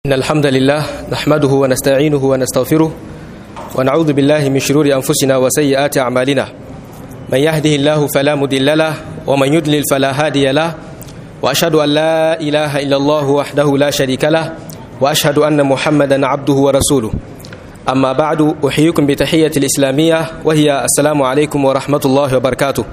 إن الحمد لله نحمده ونستعينه ونستغفره ونعوذ بالله من شرور أنفسنا وسيئات أعمالنا من يهده الله فلا مضل له ومن يضلل فلا هادي له وأشهد أن لا إله إلا الله وحده لا شريك له وأشهد أن محمدا عبده ورسوله أما بعد أحييكم بتحية الإسلامية وهي السلام عليكم ورحمة الله وبركاته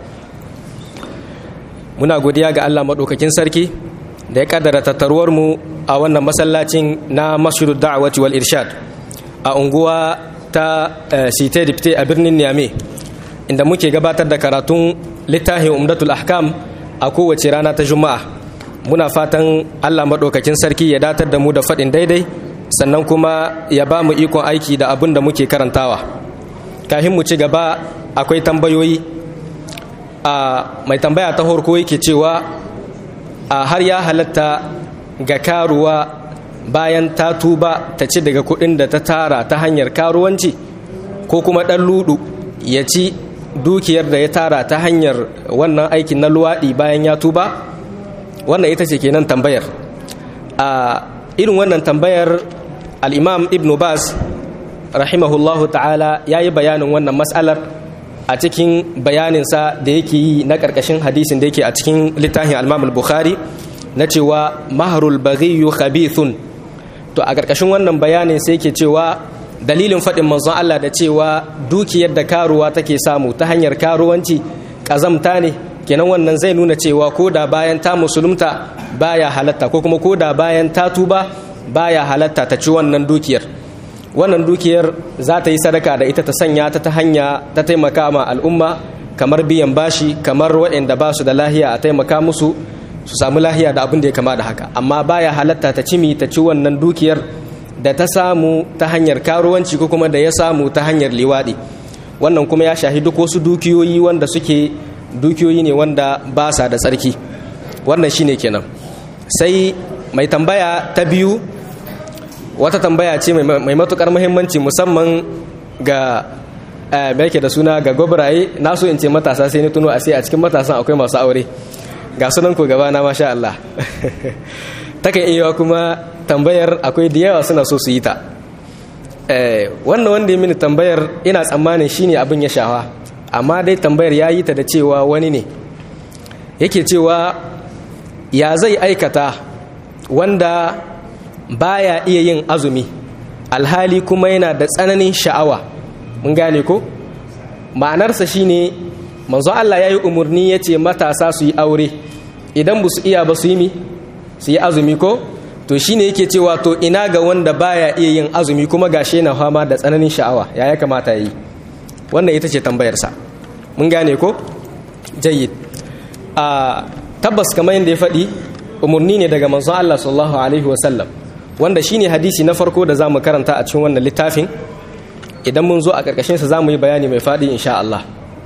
muna godiya ga Allah maɗaukakin sarki da ya kaddara tattaruwar mu a wannan masallacin na masjidu da'awati wal irshad a unguwa ta site dipte a birnin niamey inda muke gabatar da karatun littafin umdatul ahkam a kowace rana ta juma'a muna fatan Allah maɗaukakin sarki ya datar da mu da faɗin daidai sannan kuma ya ba mu ikon aiki da abin da muke karantawa kafin mu ci gaba akwai tambayoyi a mai tambaya ta horko yake cewa a har ya halatta ga karuwa bayan ta tuba ta ci daga kudin da ta tara ta hanyar karuwanci ko kuma ɗan ludu ya ci dukiyar da ya tara ta hanyar wannan aikin na luwaɗi bayan ya tuba wannan ita ce kenan tambayar a irin wannan tambayar al'imam ibn baz rahimahullahu ta'ala ya yi bayanin wannan matsalar a cikin bayaninsa da yake yi na ƙarƙashin hadisin da yake a cikin littafin almamul bukhari na cewa maharul baghiyu khabithun to a ƙarƙashin wannan bayanin sai yake cewa dalilin faɗin manzon Allah da cewa dukiyar da karuwa take samu ta hanyar karuwanci ƙazamta ne kenan wannan zai nuna cewa ko da bayan ta musulunta baya halatta ko kuma ko da bayan ta tuba baya halatta ta ci wannan dukiyar wannan dukiyar za ta yi sadaka da ita ta sanya ta ta hanya ta taimaka ma al'umma kamar biyan bashi kamar waɗanda ba su da lahiya a taimaka musu su samu lahiya da abin da ya kama da haka amma baya halatta ta cimi ta ci wannan dukiyar da ta samu ta hanyar karuwanci ko kuma da ya samu ta hanyar liwaɗi wannan kuma ya shahi duk wasu dukiyoyi wanda suke dukiyoyi ne wanda ba sa da tsarki wannan shine kenan sai mai tambaya ta biyu wata tambaya ce mai matukar muhimmanci musamman ga mai da suna ga gobraye na so in ce matasa sai ni tuno a sai a cikin matasan akwai masu aure ga sunan ku gaba na masha Allah takan iya kuma tambayar akwai da yawa suna so su yi ta wannan wanda ya mini tambayar ina tsammanin shine abin ya shawa amma dai tambayar ya yi ta da cewa wani ne yake cewa ya zai aikata wanda baya iya yin azumi alhali kuma yana da tsananin sha'awa mun gane ko ma'anarsa shine manzo Allah ya yi umarni ya ce matasa su yi aure idan ba su iya ba su yi mi su yi azumi ko to shine yake cewa to ina ga wanda baya iya yin azumi kuma gashi yana fama da tsananin sha'awa ya ya kamata yi wannan ita ce tambayarsa mun gane ko jayyid a tabbas kamar yadda ya faɗi umarni ne daga manzon Allah sallallahu alaihi wasallam wanda shine hadisi na farko da zamu karanta a cikin wannan littafin idan mun zo a ƙarƙashin sa zamu yi bayani mai faɗi insha Allah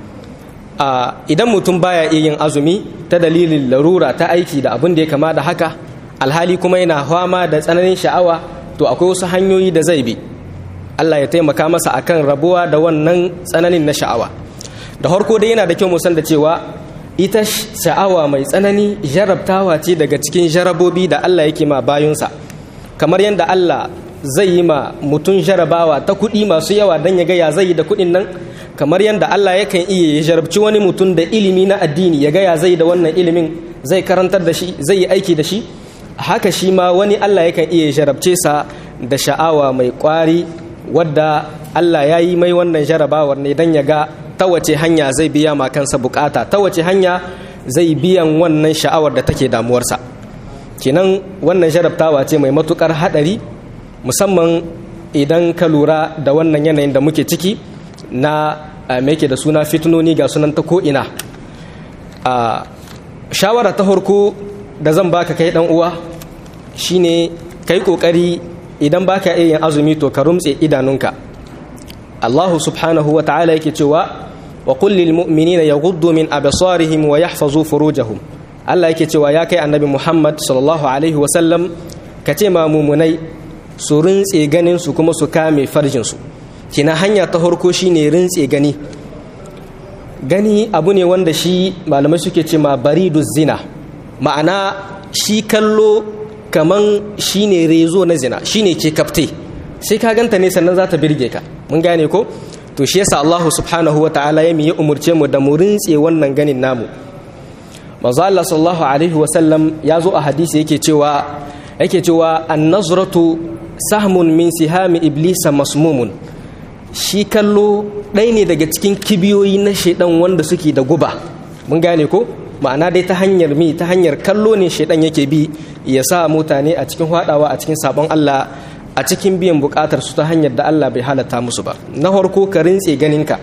a idan mutum baya iya yin azumi ta dalilin larura ta aiki da abin da ya kama da haka alhali kuma yana fama da tsananin sha'awa to akwai wasu hanyoyi da zai bi Allah ya taimaka masa akan rabuwa da wannan tsananin na sha'awa da harko dai yana da kyau mu san da cewa ita sha'awa mai tsanani jarabtawa ce daga cikin jarabobi da Allah yake ma bayunsa kamar yadda Allah zai yi ma mutum jarabawa ta kuɗi masu yawa don ya gaya zai yi da kuɗin nan kamar yadda Allah yakan iya ya jarabci wani mutum da ilimi na addini ya gaya zai da wannan ilimin zai karantar da shi zai yi aiki da shi haka shi ma wani Allah yakan iya jarabce sa da sha'awa mai ƙwari wadda Allah ya yi mai wannan jarabawar ne don ya ga ta wace hanya zai biya ma kansa bukata ta wace hanya zai biyan wannan sha'awar da take damuwarsa kenan wannan jarabtawa ce mai matukar hadari musamman idan ka lura da wannan yanayin da muke ciki na mai da suna fitinoni ga sunan ta ko'ina a shawara ta harko da zan baka kai dan uwa shine kai kokari idan baka iya yin azumi to ka rumtse idanunka Allah subhanahu wa ta'ala yake cewa wa qul lil mu'minina yaghuddu min absarihim wa yahfazu furujahum Allah yake cewa ya kai annabi Muhammad sallallahu alaihi wa sallam ka ce ma mumunai su rintse ganin su kuma su kame farjin su kina hanya ta harko shine rintse gani gani abu ne wanda shi malamai suke ce ma baridu zina ma'ana shi kallo kaman shine rezo na zina shine ke kafte sai ka ganta ne sannan za ta birge ka mun gane ko to shi yasa Allah subhanahu wa ta'ala ya mi ya umurce mu da mu rintse wannan ganin namu manzo Allah sallallahu alaihi wa sallam ya zo a hadisi yake cewa yake cewa an-nazratu sahmun min sihami iblisa masmumun shi kallo ɗaya ne daga cikin kibiyoyi na shaidan wanda suke da guba mun gane ko ma'ana dai ta hanyar mi ta hanyar kallo ne shaidan yake bi ya sa mutane a cikin hwadawa a cikin sabon Allah a cikin biyan bukatar su ta hanyar da Allah bai halatta musu ba na farko ka rintse ganinka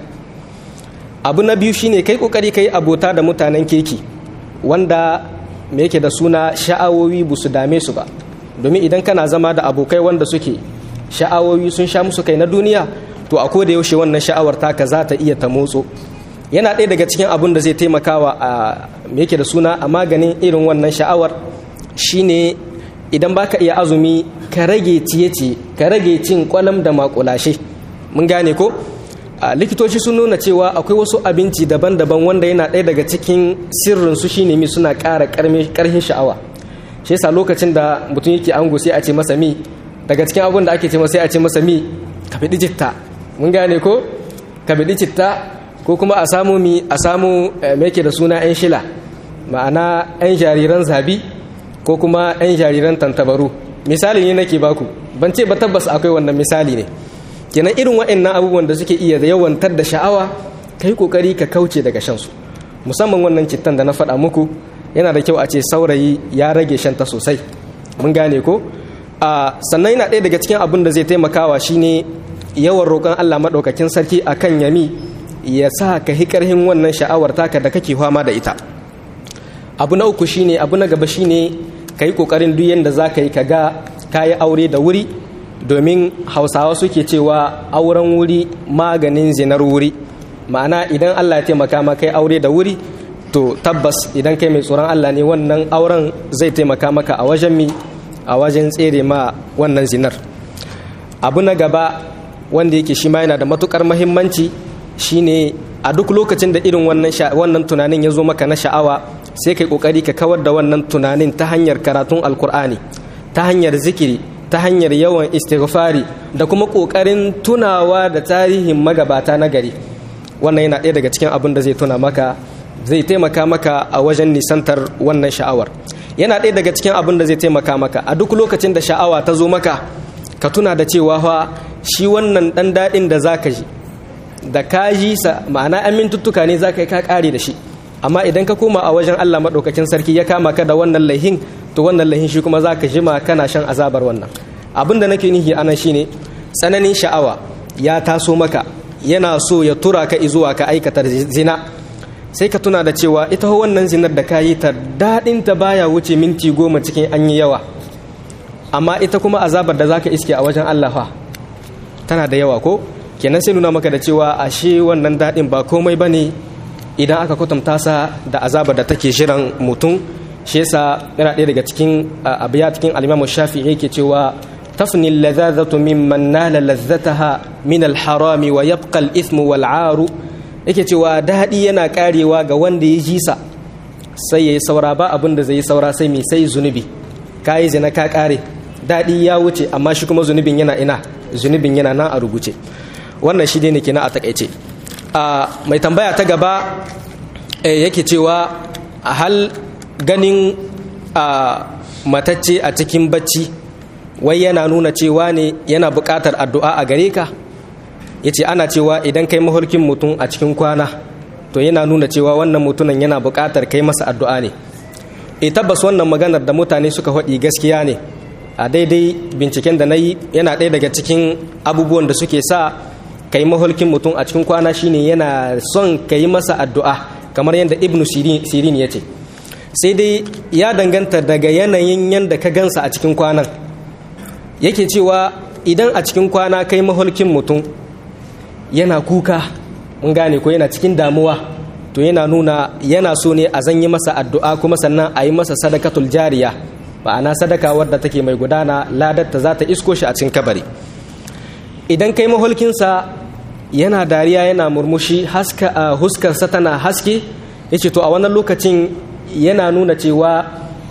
abu na biyu shine kai kokari kai abota da mutanen keki wanda me yake da suna sha'awowi ba su dame su ba domin idan kana zama da abokai wanda suke sha'awowi sun sha musu kai na duniya to a koda yaushe wannan sha'awar taka za ta iya ta motso yana ɗaya daga cikin abin da zai taimakawa a me yake da suna a maganin irin wannan sha'awar shine idan baka iya azumi ka rage ciye-ciye ka rage cin kwalam da makulashe mun gane ko likitoci sun nuna cewa akwai wasu abinci daban-daban wanda yana ɗaya daga cikin sirrin su shine mi suna ƙara ƙarfin sha'awa shi yasa lokacin da mutum yake ango sai a ce masa mi daga cikin abin da ake ce masa sai a ce masa mi ka fiɗi jitta mun gane ko ka fiɗi citta ko kuma a samu mi a samu me yake da suna 'yan shila ma'ana 'yan jariran zabi ko kuma 'yan jariran tantabaru misali ne nake baku ban ce ba tabbas akwai wannan misali ne kenan irin waɗannan abubuwan da suke iya yawantar da sha'awa ka yi ƙoƙari ka kauce daga shansu musamman wannan cittan da na faɗa muku yana da kyau a ce saurayi ya rage shanta sosai mun gane ko a sannan yana ɗaya daga cikin abin da zai taimakawa shine yawan roƙon allah maɗaukakin sarki a kan yami ya sa ka hi ƙarhin wannan sha'awar taka da kake fama da ita abu na uku shine abu na gaba shine ka yi ƙoƙarin duk yadda za ka yi ka ga ka yi aure da wuri domin hausawa suke cewa auren wuri maganin zinar wuri ma'ana idan allah ya taimaka maka kai aure da wuri to tabbas idan kai mai tsoron allah ne wannan auren zai taimaka maka a wajen mi a wajen tsere ma wannan zinar abu na gaba wanda yake shi ma yana da matukar mahimmanci shine a duk lokacin da irin wannan tunanin ya zo maka na sha'awa sai kai kokari ka kawar da wannan tunanin ta hanyar karatun alkur'ani ta hanyar zikiri ta hanyar yawan istighfari da kuma kokarin tunawa da tarihin magabata na gari wannan yana ɗaya daga cikin abin da zai tuna maka zai taimaka maka a wajen nisantar wannan sha'awar yana ɗaya daga cikin abin da zai taimaka maka a duk lokacin da sha'awa ta zo maka ka tuna da cewa fa shi wannan ɗan daɗin da za ka ji da ka ji sa ma'ana amintuttuka ne za ka yi ka ƙare da shi amma idan ka koma a wajen allah maɗaukakin sarki ya kama ka da wannan laihin to wannan lahin shi kuma za ka jima kana shan azabar wannan abin da nake nihi anan shine tsananin sha'awa ya taso maka yana so ya tura ka zuwa ka aikata zina sai ka tuna da cewa ita wannan zinar da ka yi ta daɗin ta baya wuce minti goma cikin an yi yawa amma ita kuma azabar da zaka iske a wajen Allah fa tana da yawa ko kenan sai nuna maka da cewa ashe wannan daɗin ba komai bane idan aka kwatanta sa da azabar da take jiran mutum shi yasa yana ɗaya daga cikin abiya cikin alimamu shafi yake cewa tafni lazazatu mimman nala lazzataha min alharami wa yabqa al-ithmu wal aru yake cewa daɗi yana karewa ga wanda ya ji sa sai yayi saura ba abin da zai yi saura sai mai sai zunubi kayi zina ka kare daɗi ya wuce amma shi kuma zunubin yana ina zunubin yana nan a rubuce wannan shi ne kenan a takaice mai tambaya ta gaba yake cewa a hal ganin a matacce a cikin bacci wai yana nuna cewa ne yana buƙatar addu'a a gare ka ya ce ana cewa idan kai mahulkin mutum a cikin kwana to yana nuna cewa wannan mutumin yana buƙatar kai masa addu'a ne e tabbas wannan maganar da mutane suka faɗi gaskiya ne a daidai binciken da na yi yana ɗaya daga cikin abubuwan da suke sa kai mahulkin mutum a cikin kwana shine yana son ka yi masa addu'a kamar yadda ibnu sirin ya ce sai dai ya danganta daga yanayin yadda ka gansa a cikin kwanan yake cewa idan a cikin kwana kai mahulkin mutum yana kuka mun gane ko yana cikin damuwa to yana nuna yana so ne a zanyi masa addu'a kuma sannan a yi masa sadakatul jariya ma'ana sadaka wadda take mai gudana ladarta za ta isko shi a cikin kabari idan kai mahulkinsa yana dariya yana murmushi haska a huskarsa tana haske yace to a wannan lokacin yana nuna cewa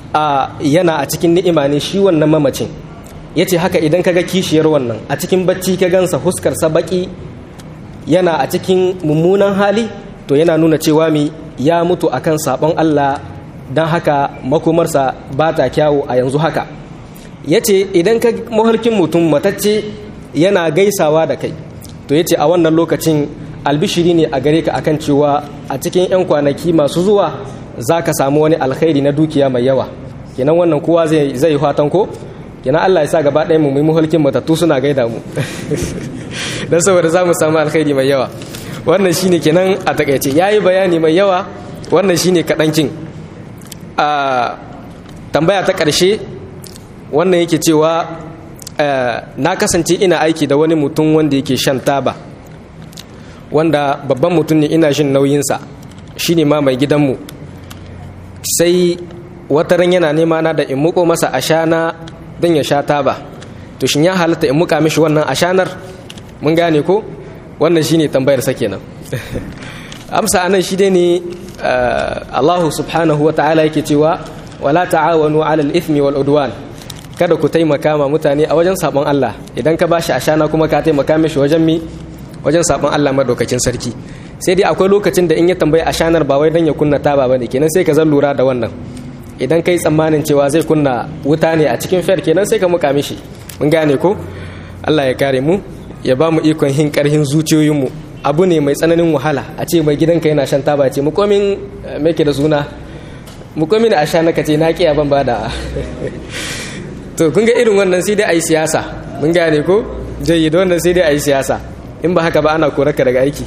a yana a cikin ni'ima ne shi wannan mamacin ya ce haka idan ka ga kishiyar wannan a cikin bacci ka gansa huskarsa baki yana a cikin mummunan hali to yana nuna cewa mi ya mutu akan sabon Allah don haka makomarsa ba ta kyawu a yanzu haka ya ce idan ka mahalkin mutum matacce yana gaisawa da kai to ya ce a wannan lokacin albishiri ne a gare ka akan cewa a cikin 'yan kwanaki masu zuwa za ka samu wani alkhairi na dukiya mai yawa kenan wannan kowa zai fatan ko kenan Allah ya sa gaba ɗaya mu mu halkin matattu suna gaida mu don saboda za mu samu alkhairi mai yawa wannan shine kenan a takaice yayi bayani mai yawa wannan shine kaɗancin a tambaya ta ƙarshe wannan yake cewa na kasance ina aiki da wani mutum wanda yake shan taba wanda babban mutum ne ina jin nauyinsa shine ma mai gidanmu sai wata ran yana nema na da in muko masa ashana don ya sha taba to shin ya halatta in muka mishi wannan ashanar mun gane ko wannan shine tambayar sa kenan amsa anan shi dai ne Allah subhanahu wa ta'ala yake cewa wala ta'awanu 'alal ithmi wal udwan kada ku taimaka ma mutane a wajen sabon Allah idan ka bashi ashana kuma ka taimaka mishi wajen mi wajen sabon Allah madaukakin sarki sai dai akwai lokacin da in ya tambayi ashanar ba wai dan ya kunna taba bane kenan sai ka zan lura da wannan idan kai tsammanin cewa zai kunna wuta ne a cikin fayar kenan sai ka muka mishi mun gane ko Allah ya kare mu ya ba mu ikon hin karhin zuciyoyinmu abu ne mai tsananin wahala a ce mai gidanka yana shan taba ce mukomin me ke da suna mukomin a sha naka ce na kiya ban bada to kun ga irin wannan sai dai a yi siyasa mun gane ko jayi da wannan sai dai a yi siyasa in ba haka ba ana koraka daga aiki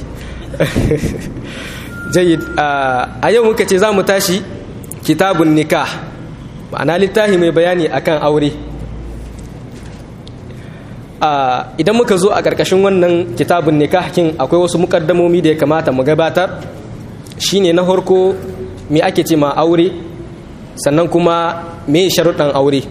jayi a yau muka ce za mu tashi kitabun nikah ma'ana littafi mai bayani akan aure idan muka zo a ƙarƙashin wannan kitabun nikah kin akwai wasu mukaddamomi da ya kamata mu gabatar shine na harko me ake ce ma aure sannan kuma me sharuɗan aure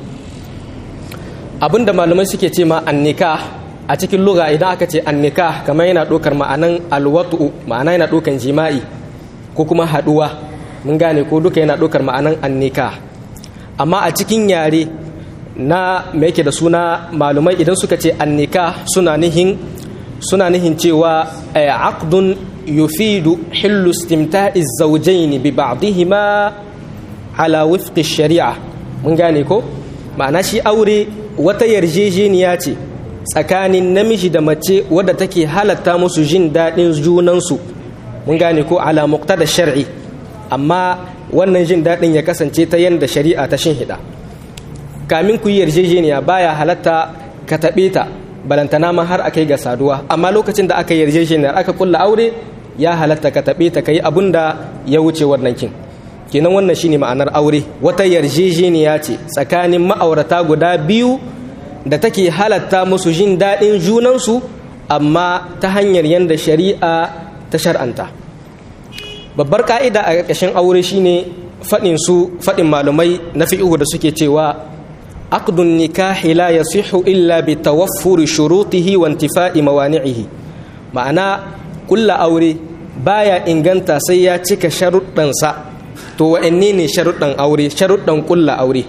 abinda malamai suke ce ma annika a cikin luga idan aka ce annika kamar yana ɗaukar ma'anan alwatu ma'ana yana ɗaukar jima'i ko kuma haɗuwa mun gane ko duka yana ɗaukar ma'anan annika amma a cikin yare na me yake da suna malumai idan suka ce annika suna nihin suna nihin cewa aqdun yufidu hillu istimta'i zawjayn bi ba'dihima ala wifqi shari'a mun gane ko ma'ana shi aure wata yarjejeniya ce tsakanin namiji da mace wadda take halatta musu jin daɗin junansu mun gane ko ala muqtada shar'i amma wannan jin daɗin ya kasance ta yanda shari'a ta shinhiɗa kamin ku yi yarjejeniya baya halatta ka taɓe ta balantana ma har akai ga saduwa amma lokacin da aka yarjejeniyar aka kulla aure ya halatta ka taɓe ta kai abun da ya wuce wannan kin kenan wannan shine ma'anar aure wata yarjejeniya ce tsakanin ma'aurata guda biyu da take halatta musu jin daɗin junansu amma ta hanyar yadda shari'a ta shar'anta babbar ka'ida a ƙarƙashin aure shine faɗin su faɗin malumai na fi'uhu da suke cewa aqdun nikahi la yasihu illa bi tawaffuri shurutihi wa intifa'i mawani'ihi ma'ana kulla aure baya inganta sai ya cika sharuɗansa to wa'anne ne sharuɗan aure sharuɗan kulla aure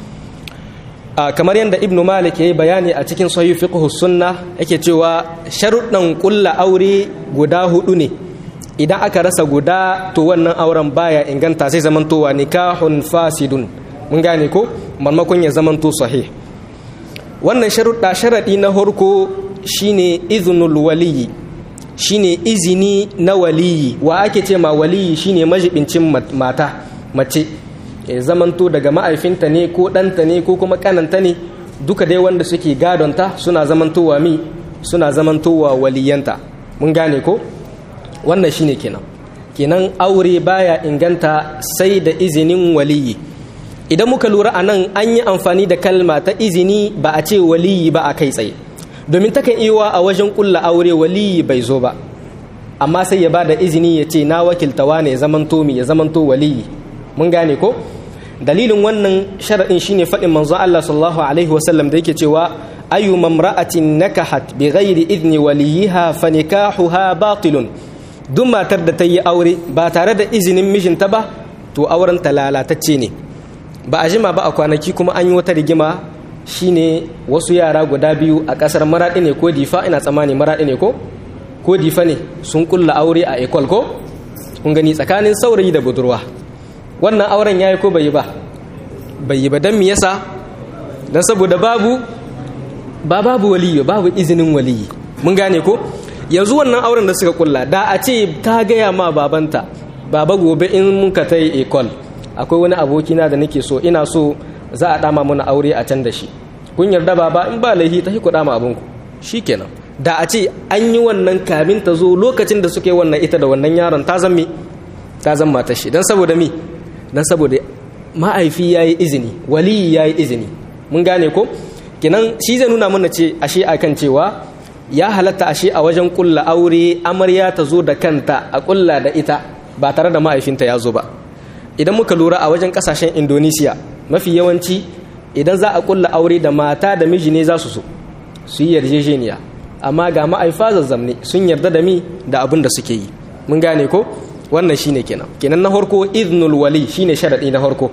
kamar yadda ibnu malik ya yi bayani a cikin sahih fiqh sunna yake cewa sharuɗan kulla aure guda hudu ne idan aka rasa guda to wannan auren baya inganta sai zamantowa nikahun fasidun mun gane ko marmakon ya zamanto sahih wannan sharuɗa sharaɗi na harko shine iznul waliyi shine izini na waliyi wa ake ce ma waliyi shine majibincin mata mace ya zamanto daga ma'aifinta ne ko ɗanta ne ko kuma ƙananta ne duka dai wanda suke gadonta suna zamantowa mi suna zamantowa waliyanta mun gane ko wannan shine kenan kenan aure baya inganta sai da izinin waliyi idan muka lura a nan an yi amfani da kalma ta izini ba a ce waliyi ba a kai tsaye domin takan iya a wajen kulla aure waliyi bai zo ba amma sai ya ba da izini ya ce na wakiltawa ne ya zamanto mi ya zamanto waliyi mun gane ko dalilin wannan sharaɗin shine faɗin manzon Allah sallallahu alaihi wasallam da yake cewa ayu mamra'atin nakahat bi ghairi idni waliyiha fa nikahuha batilun duk matar da ta yi aure ba tare da izinin mijinta ba to auren ta lalatacce ne ba a jima ba a kwanaki kuma an yi wata rigima shine wasu yara guda biyu a kasar maraɗi ne ko difa ina tsammani maraɗi ne ko ko difa ne sun kulla aure a ekol ko kun gani tsakanin saurayi da budurwa wannan auren yayi ko bai yi ba bai yi ba don me yasa don saboda babu ba babu waliyu babu izinin waliyi mun gane ko yanzu wannan auren da suka kulla da a ce ta gaya ma babanta baba gobe in muka ta yi ekol akwai wani abokina da nake so ina so za a dama mana aure a can da shi kun yarda baba in ba laihi ta ku dama abinku shikenan da a ce an yi wannan kamin ta zo lokacin da suka yi wannan ita da wannan yaron ta zan mi ta zan mata shi dan saboda mi dan saboda ma'aifi yayi izini waliyi yayi izini mun gane ko kenan shi zai nuna mana ce ashe akan cewa ya halatta ashe a wajen kulla aure amarya ta zo da kanta a kulla da ita ba tare da mahaifinta ya zo ba idan muka lura a wajen kasashen indonesia mafi yawanci idan za a kulla aure da mata da miji ne za su so su yi yarjejeniya amma ga ma'aifa zazzamne sun yarda da mi da abin da suke yi mun gane ko wannan shine kenan kenan na farko iznul wali shine sharadi na farko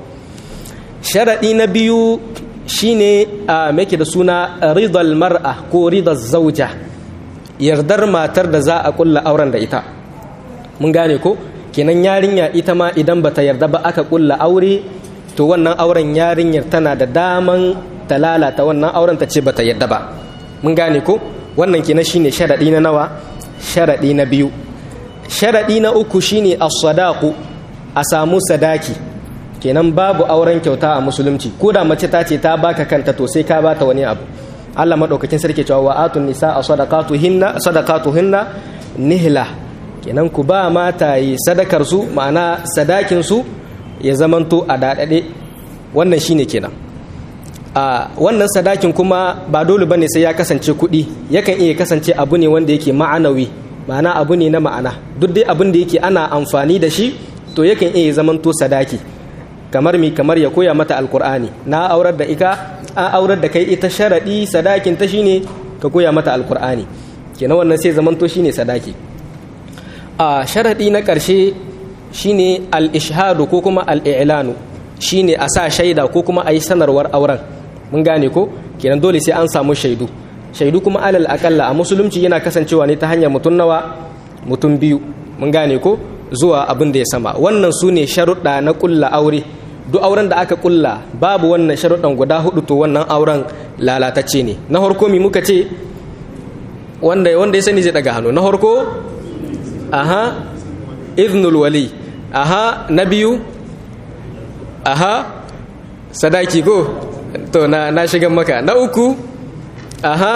sharadi na biyu shine a make da suna ridal mar'a ko ridal zauja yardar matar da za a kulla auren da ita mun gane ko kenan yarinya ita ma idan bata yarda ba aka kulla aure to wannan auren yarinyar tana da daman ta lalata wannan auren ta ce bata yarda ba mun gane ko wannan kenan shine sharadi na nawa sharadi na biyu sharadi na uku shine as-sadaqu a samu sadaki kenan babu auren kyauta a musulunci ko da mace ta ce ta baka kanta to sai ka bata wani abu Allah madaukakin sarki cewa wa atun nisa sadaqatuhinna sadaqatuhinna nihla kenan ku ba mata yi sadakar su ma'ana sadakin su ya zamanto a dadade wannan shine kenan a wannan sadakin kuma ba dole bane sai ya kasance kuɗi yakan iya kasance abu ne wanda yake ma'anawi ma'ana abu ne na ma'ana duk dai abin da yake ana amfani da shi to yakan iya zamanto sadaki kamar mi kamar ya koya mata alkur'ani na aurar da ika an aurar da kai ita sharadi sadakin ta shine ka koya mata alkur'ani kenan wannan sai zamanto shine sadaki a sharadi na karshe shine al-ishhadu ko kuma al-i'lanu shine a sa shaida ko kuma a yi sanarwar auren mun gane ko kenan dole sai an samu shaidu shaidu kuma alal akalla a musulunci yana kasancewa ne ta hanyar mutum nawa mutum biyu mun gane ko zuwa abin da ya sama wannan su ne sharuɗa na ƙulla aure duk auren da aka ƙulla babu wannan sharuɗan guda hudu to wannan auren lalatacce ne na harko mi muka ce wanda wanda ya sani zai daga hannu na harko aha iznul wali aha na biyu aha sadaki ko to na na shigan maka na uku aha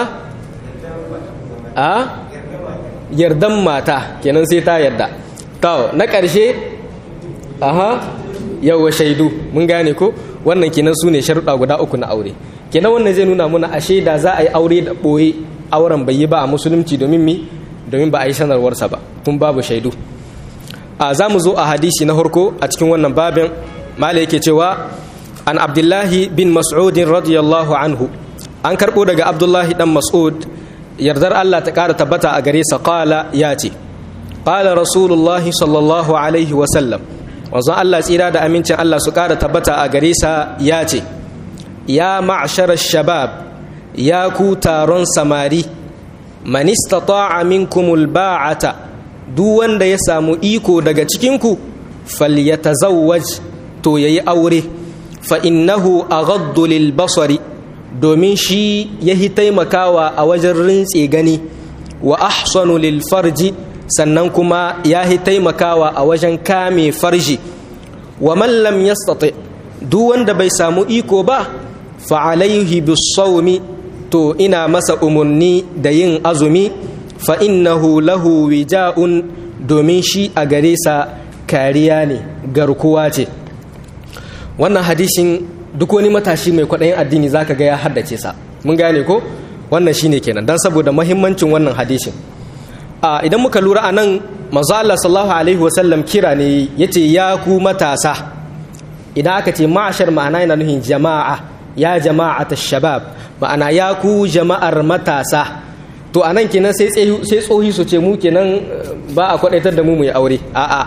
a yardan mata kenan sai ta yarda to na ƙarshe aha yawa shaidu mun gane ko wannan kenan su ne sharuɗa guda uku na aure kenan wannan zai nuna muna ashe da za a yi aure da ɓoye auren bai yi ba a musulunci domin mi domin ba a yi sanarwarsa ba tun babu shaidu a za mu zo a hadisi na harko a cikin wannan babin mala yake cewa an abdullahi bin mas'udin radiyallahu anhu an karɓo daga abdullahi dan mas'ud yardar allah ta ƙara tabbata a gare sa ƙala ya ce ƙala rasulullahi sallallahu alaihi wasallam wanzan allah tsira da amincin allah su ƙara tabbata a gare sa ya ce ya ma'ashar shabab ya ku taron samari man istata'a minkumul ba'ata duk wanda ya samu iko daga cikinku falyatazawwaj to yayi aure fa innahu aghaddu lil basari domin shi yahi taimakawa a wajen rintse gani wa ahsanu lil farji sannan kuma yahi taimakawa a wajen kame farji wa man lam yastati duk wanda bai samu iko ba fa alaihi bisawmi to ina masa umarni da yin azumi fa innahu lahu wija'un domin shi a gare sa kariya ne garkuwa ce wannan hadishin duk wani matashi mai kwaɗayin addini zaka ga ya haddace sa mun gane ko wannan shine kenan dan saboda mahimmancin wannan hadishin a idan muka lura a nan manzo Allah sallallahu alaihi wasallam kira ne yace ya ku matasa idan aka ce ma'ashar ma'ana yana nufin jama'a ya jama'ata shabab ma'ana ya ku jama'ar matasa to anan kenan sai sai tsohi su ce mu kenan ba a kwadaitar da mu mu yi aure a'a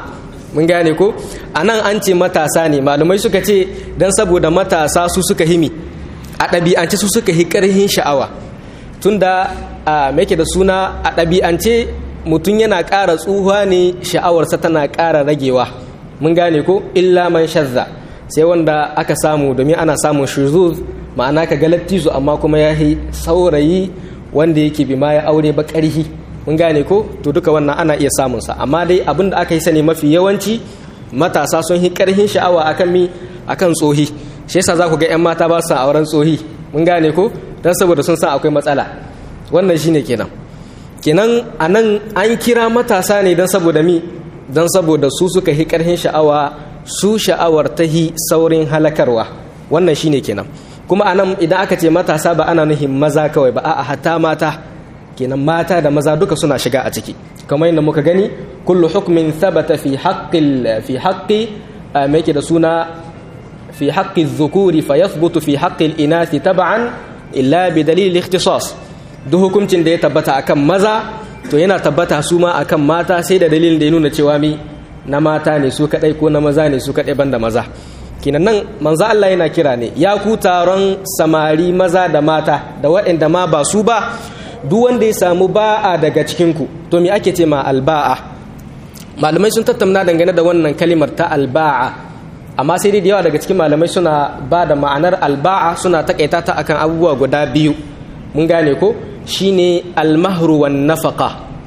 mun gane ko a nan an ce matasa ne malumai suka ce don saboda matasa su suka himi a ɗabi'ance su suka hi ƙarhin sha'awa tunda a make da suna a ɗabi'ance mutum yana ƙara tsuhuwa ne sha'awarsa tana ƙara ragewa mun gane ko illa man shazza sai wanda aka samu domin ana samun shuzuz ma'ana ka galattizo amma kuma ya yi saurayi wanda yake bi ma ya aure ba ƙarhi mun gane ko to duka wannan ana iya samun sa amma dai abin da aka yi sani mafi yawanci matasa sun yi ƙarhin sha'awa akan mi akan tsohi shi yasa za ku ga 'yan mata ba su auren tsohi mun gane ko don saboda sun san akwai matsala wannan shine kenan kenan a nan an kira matasa ne don saboda mi don saboda su suka hi ƙarhin sha'awa su sha'awar ta hi saurin halakarwa wannan shine kenan kuma a nan idan aka ce matasa ba ana nuhin maza kawai ba a hatta mata kenan mata da maza duka suna shiga a ciki kamar yadda muka gani kullu hukmin thabata fi haqqi fi haqqi mai da suna fi haqqi dhukuri fa yathbutu fi haqqi al-inathi tab'an illa bi dalil ikhtisas duk hukuncin da ya tabbata akan maza to yana tabbata su ma akan mata sai da dalilin da ya nuna cewa mi na mata ne su kadai ko na maza ne su kadai banda maza kinan nan manzo Allah yana kira ne ya ku taron samari maza da mata da waɗanda ma ba su ba duk wanda ya samu ba'a daga cikin ku to me ake ce ma alba'a malamai sun tattauna dangane da wannan kalimar ta alba'a amma sai dai da yawa daga cikin malamai suna ba da ma'anar alba'a suna takaita ta akan abubuwa guda biyu mun gane ko shine almahru wan nafaqa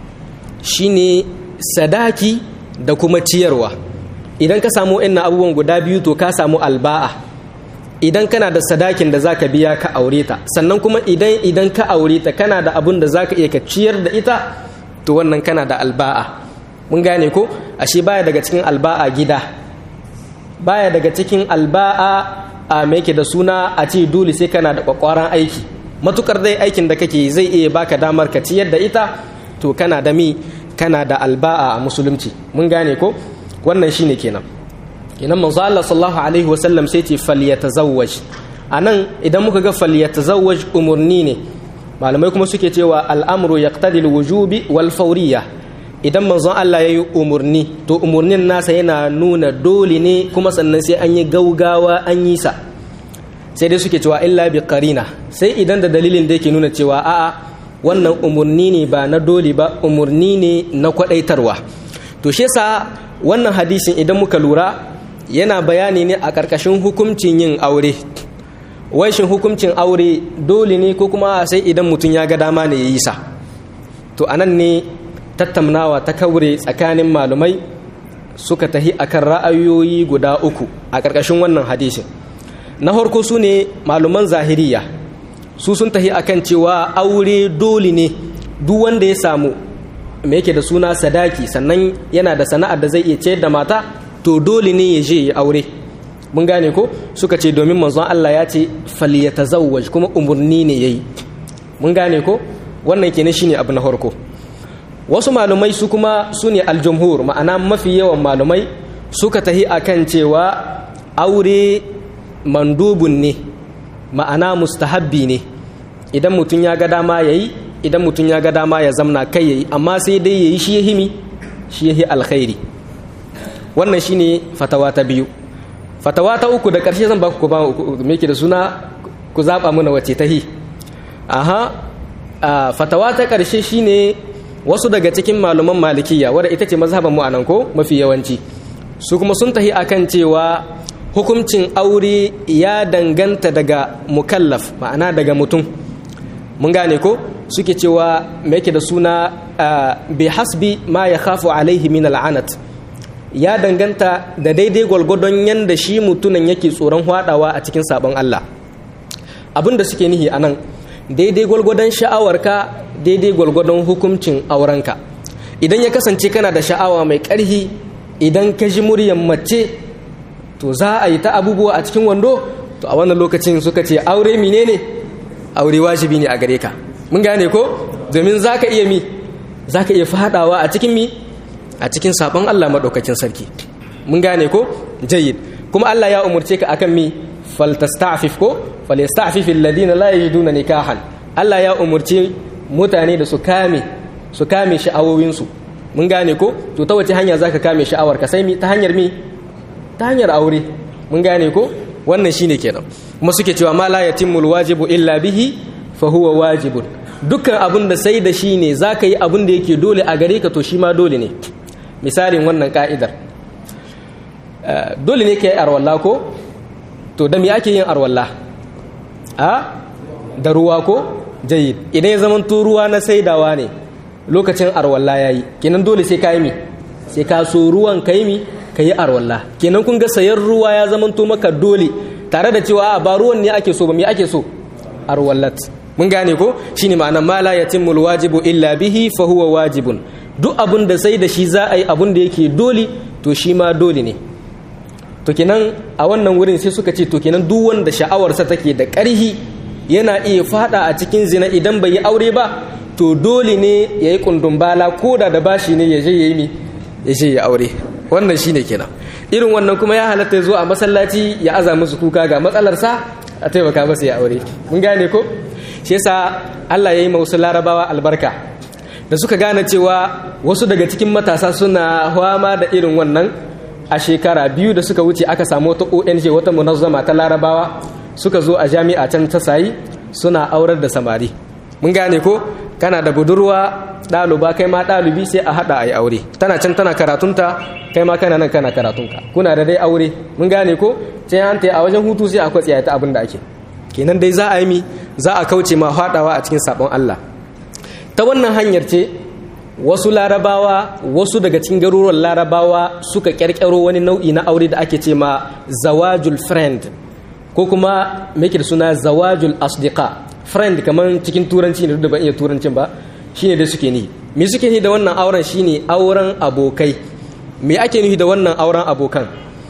shine sadaki da kuma ciyarwa idan ka samu inna abubuwan guda biyu to ka samu alba'a idan kana da sadakin da zaka biya ka aure ta sannan kuma idan idan ka aure ta kana da abun da zaka iya ka ciyar da ita to wannan kana da alba'a mun gane ko ashe baya daga cikin alba'a gida baya daga cikin alba'a a mai da suna a ce dole sai kana da kwakwaran aiki matukar dai aikin da kake zai iya baka damar ka ciyar da ita to kana da mi kana da alba'a a musulunci mun gane ko wannan shine kenan kenan manzo Allah sallallahu alaihi wasallam sai ce falyatazawwaj anan idan muka ga falyatazawwaj umurni ne malamai kuma suke cewa al'amru yaqtadi al-wujubi wal fawriyya idan manzon Allah yayi umurni to umurnin nasa yana nuna dole ne kuma sannan sai an yi gaugawa an yi sa sai dai suke cewa illa bi qarina sai idan da dalilin da yake nuna cewa a'a wannan umurni ne ba na dole ba umurni ne na kwadaitarwa to shi yasa wannan hadisin idan muka lura yana bayani ne a ƙarƙashin hukuncin yin aure wai shin hukuncin aure dole ne ko kuma sai idan mutum ya ga dama ne ya yi sa to anan ne tattaunawa ta kaure tsakanin malumai suka tahi akan ra'ayoyi guda uku a ƙarƙashin wannan hadisin na farko su ne maluman zahiriya su sun tahi akan cewa aure dole ne duk wanda ya samu me yake da suna sadaki sannan yana da sana'ar da zai iya ciyar da mata to dole ne ya je ya aure mun gane ko suka ce domin manzon Allah ya ce falyatazawwaj kuma umurni ne yayi mun gane ko wannan kenan shine abu na farko wasu malumai su kuma su ne aljumhur ma'ana mafi yawan malumai suka tahi akan cewa aure mandubun ne ma'ana mustahabbi ne idan mutum ya ga dama yayi idan mutum ya ga dama ya zamna kai yayi amma sai dai yayi shi yahimi shi yahi alkhairi wannan shine fatawa ta biyu fatawa ta uku da karshe zan baku ku ba me yake da suna ku zaba mana wace tahi aha fatawa ta karshe shine wasu daga cikin malaman malikiya wadda ita ce mazhaban mu anan ko mafi yawanci su kuma sun tahi akan cewa hukuncin aure ya danganta daga mukallaf ma'ana daga mutum mun gane ko suke cewa me yake da suna bi hasbi ma ya khafu alaihi min al'anat ya danganta da daidai gwalgwadon yanda shi mutunan yake tsoron hwadawa a cikin sabon Allah abin da suke nihi anan daidai gwalgwadon sha'awarka daidai gwalgwadon hukuncin aurenka idan ya kasance kana da sha'awa mai ƙarhi idan ka ji muryan mace to za a yi ta abubuwa a cikin wando to a wannan lokacin suka ce aure menene aure wajibi ne a gare ka mun gane ko domin za ka iya mi za ka iya fadawa a cikin mi a cikin sabon Allah maɗaukakin sarki mun gane ko jayyid kuma Allah ya umurce ka akan mi faltasta'fif ko falyasta'fif alladhina la yajiduna nikahan Allah ya umurce mutane da su kame su kame sha'awowinsu mun gane ko to ta wace hanya zaka kame sha'awar ka sai mi ta hanyar mi ta hanyar aure mun gane ko wannan shine kenan kuma suke cewa ma la yatimul wajibu illa bihi fa huwa wajibun dukkan abin da sai da shi ne zaka yi abin da yake dole a gare ka to shi ma dole ne misalin wannan ka'idar dole ne ka yi arwalla ko to da me ake yin arwalla a da ruwa ko jayyid idan ya zama to ruwa na saidawa ne lokacin arwalla yayi kenan dole sai ka yi mi sai ka so ruwan ka yi mi ka yi arwalla kenan kun ga sayar ruwa ya zama to maka dole tare da cewa ba ruwan ne ake so ba me ake so arwallat mun gane ko shine ma'ana ma la yatimul wajibu illa bihi fa huwa wajibun duk abun da sai da shi za a yi abun da yake dole to shi ma dole ne to kenan a wannan wurin sai suka ce to kenan duk wanda sha'awarsa take da ƙarhi yana iya fada a cikin zina idan bai yi aure ba to dole ne ya yi kundumbala ko da da bashi ne ya je ya yi mi ya je ya aure wannan shine kenan irin wannan kuma ya halatta zo a masallaci ya aza musu kuka ga matsalarsa a taimaka masa ya aure mun gane ko shi yasa Allah ya yi wasu larabawa albarka da suka gane cewa wasu daga cikin matasa suna hwama da irin wannan a shekara biyu da suka wuce aka samu wata ONG wata munazzama ta larabawa suka zo a jami'a can ta sayi suna aurar da samari mun gane ko kana da budurwa ɗaluba kai ma ɗalubi sai a haɗa a yi aure tana can tana karatunta kai ma kana nan kana karatunka kuna da dai aure mun gane ko sai an ta a wajen hutu sai a kwatsiya ta abin da ake kenan dai za a yi mi za a kauce ma haɗawa a cikin sabon Allah ta wannan hanyar ce wasu larabawa wasu daga cikin garuruwan larabawa suka kyarkyaro wani nau'i na aure da ake ce ma zawajul friend ko kuma make da suna zawajul asdiqa friend kamar cikin turanci ne duk da ban iya turancin ba shine da suke ni me suke ni da wannan auren shine auren abokai me ake nufi da wannan auren abokan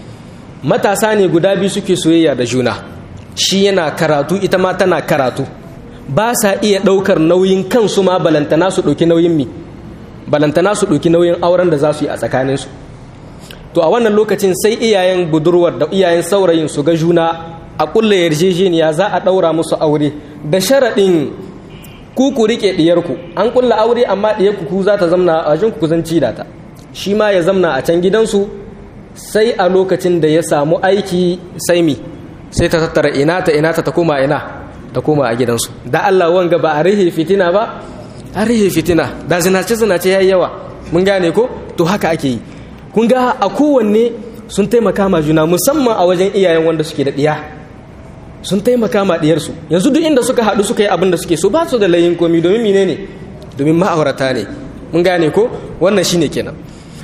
matasa ne guda biyu suke soyayya da juna shi yana karatu ita ma tana karatu ba sa iya ɗaukar nauyin kansu ma balantana su ɗauki nauyin mi balantana su ɗauki nauyin auren da za su yi a tsakaninsu to a wannan lokacin sai iyayen budurwar da iyayen saurayin su ga juna a ƙulla yarjejeniya za a ɗaura musu aure da sharaɗin ku ku riƙe ɗiyarku an ƙulla aure amma ɗiyarku ku za ta zamna a wajen ku zan ci da ta shi ma ya zamna a can gidansu sai a lokacin da ya samu aiki sai mi sai ta tattara ina ta ina ta ta koma ina ta koma a gidansu da Allah wanga ba a rihe fitina ba a rihe fitina da zinace zinace yayi yawa mun gane ko to haka ake yi kun ga a kowanne sun taimaka ma juna musamman a wajen iyayen wanda suke da ɗiya sun taimaka ma ɗiyarsu yanzu duk inda suka haɗu suka yi abin da suke so ba su da layin komi domin mine ne domin ma'aurata ne mun gane ko wannan shine kenan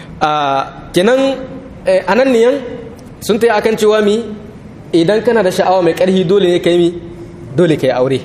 a kenan a nan niyan sun ta yi akan cewa mi idan kana da sha'awa mai ƙarfi dole ne ka yi mi dole ka yi aure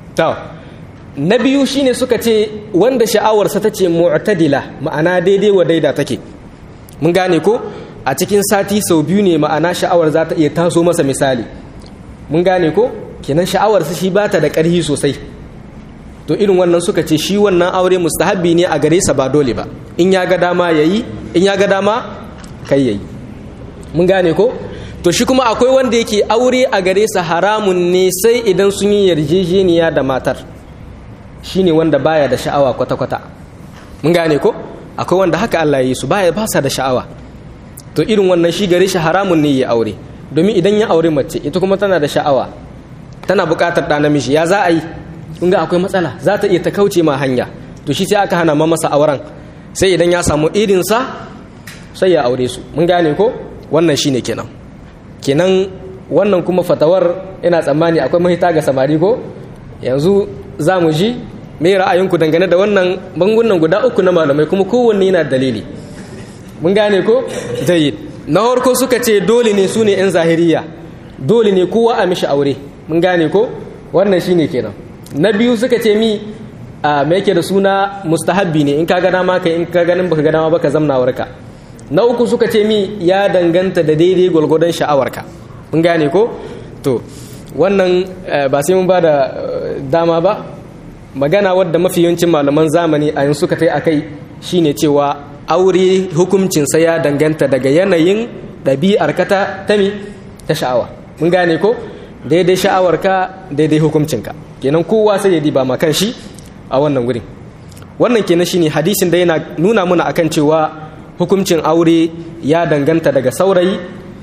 na biyu shine suka ce wanda sha'awarsa ta ce mu'tadila ma'ana daidai wa daida take mun gane ko a cikin sati sau biyu ne ma'ana sha'awar za ta iya taso masa misali mun gane ko kenan sha'awarsa shi ba ta da ƙarfi sosai to irin wannan suka ce shi wannan aure mustahabbi ne a gare sa ba dole ba in ya ga dama yayi in ya ga dama kai yayi mun gane ko to shi kuma akwai wanda yake aure a gare sa haramun ne sai idan sun yi yarjejeniya da matar shine wanda baya da sha'awa kwata-kwata mun gane ko akwai wanda haka Allah ya yi su baya ba sa da sha'awa to irin wannan shi gare shi haramun ne ya aure domin idan ya aure mace ita kuma tana da sha'awa tana buƙatar ɗa namiji ya za a yi kun ga akwai matsala za ta iya ta kauce ma hanya to shi sai aka hana ma masa auren sai idan ya samu irinsa sai ya aure su mun gane ko wannan shine kenan kenan wannan kuma fatawar ina tsammani akwai mahita ga samari ko yanzu za mu ji me ra'ayinku dangane da wannan bangunan guda uku na malamai kuma kowanne yana dalili mun gane ko jayyid na farko suka ce dole ne su ne 'yan zahiriya dole ne kowa a mishi aure mun gane ko wannan shine kenan na biyu suka ce mi a me yake da suna mustahabbi ne in ka ga dama kai in ka ganin baka ga dama baka zamna warka na uku suka ce mi ya danganta da daidai gwalgwadon sha'awarka mun gane ko to wannan ba sai mun ba da dama ba magana wadda mafi yawancin malaman zamani a yanzu suka tai akai shine cewa aure hukuncinsa ya danganta daga yanayin ɗabi'ar ka ta mi ta sha'awa mun gane ko daidai sha'awarka daidai hukuncinka kenan kowa sai ya diba ma kan shi a wannan wurin wannan kenan shine hadisin da yana nuna mana akan cewa hukuncin aure ya danganta daga saurayi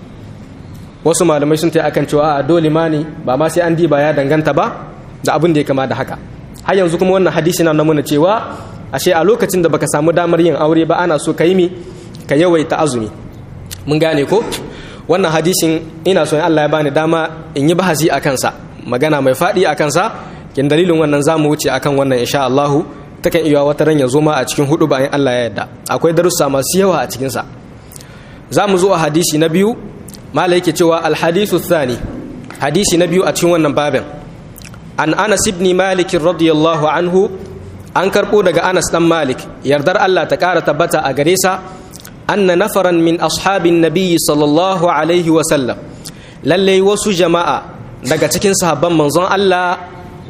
wasu malamai sun ta akan cewa a dole ma ne ba ma sai an diba ya danganta ba da abin da ya kama da haka har yanzu kuma wannan hadisi na nuna cewa ashe a lokacin da baka samu damar yin aure ba ana so ka yi mi ka yawaita azumi mun gane ko wannan hadisin ina so in Allah ya bani dama in yi bahasi a kansa magana mai faɗi a kansa kin dalilin wannan za mu wuce akan wannan insha Allah takan iya wata ran ya zo ma a cikin hudu bayan Allah ya yarda akwai darussa masu yawa a cikin sa za mu zo a hadisi na biyu mala yake cewa alhadithu thani hadisi na biyu a cikin wannan babin an Anas ibn Malik radiyallahu anhu an karbo daga Anas dan Malik yardar Allah ta kara tabbata a gare sa anna nafaran min ashabin nabiyyi sallallahu alaihi wa sallam lalle wasu jama'a daga cikin sahabban manzon Allah